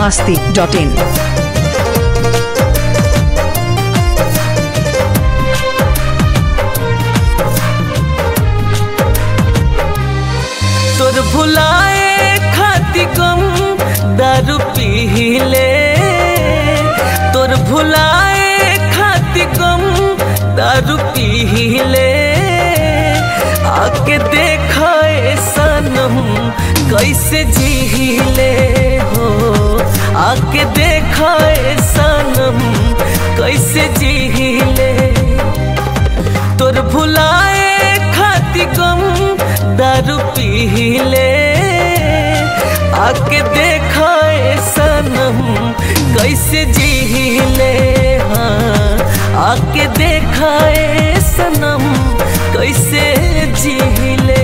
masti.in. तोर भुलाए खाती गम दारू पीले तोर भुलाए खाती गम दारू पीले आके देखा सनम कैसे जीले हो आके देखा सनम कैसे जीले तोर भुलाए खाती गम दारू पीले आके देखा सनम कैसे जीले हाँ आके देखा सनम कैसे जीले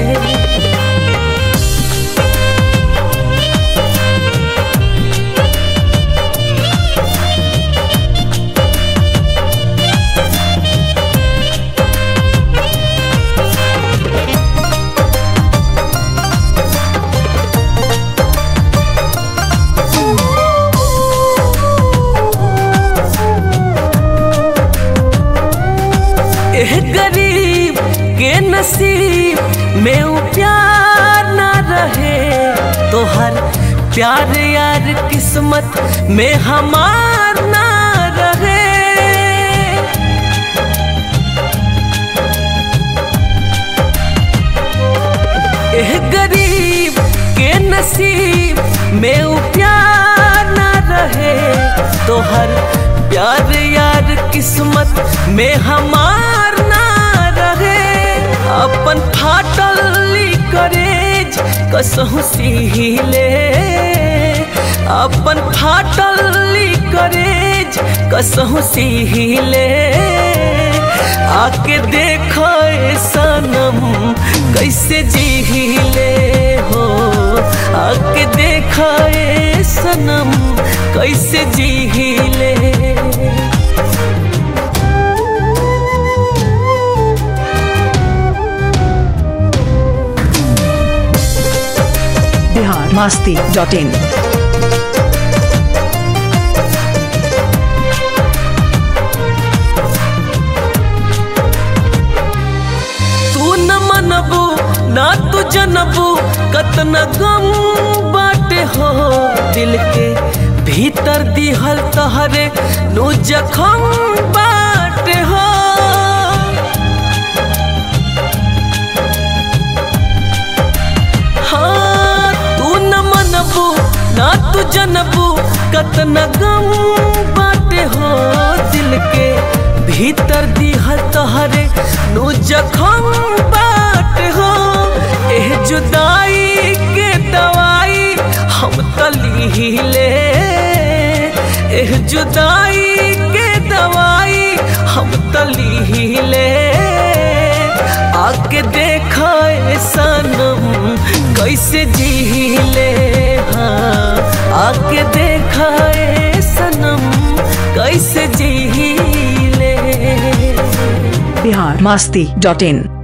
एह गरीब के नसीब में उ प्यार ना रहे तोहर प्यार यार किस्मत में हमार ना रहे एह गरीब के नसीब में उ प्यार ना रहे तोहर प्यार यार किस्मत में हमार ना रहे अपन फाटल करेज कसहु सीले अपन फाटल करेज कसहु सीले आके देखो सनम कैसे जीले हो आके देखो सनम कैसे जीले Bihar masti.in. तू न मनबू ना तू जनबू कतना गम बाटे हो दिल के भीतर दिहल तहरे नु जखम बाटे हो हाँ तू न मनबू ना तू जनबू कतना गम बाटे हो दिल के भीतर दिहल तहरे नु जखम बाट हो एह जुदाई के दवाई हम तलीले एह जुदाई के दवाई हम तलीले आके देखा सनम कैसे जीले हाँ आके देखा सनम कैसे जीले Bihar masti.in.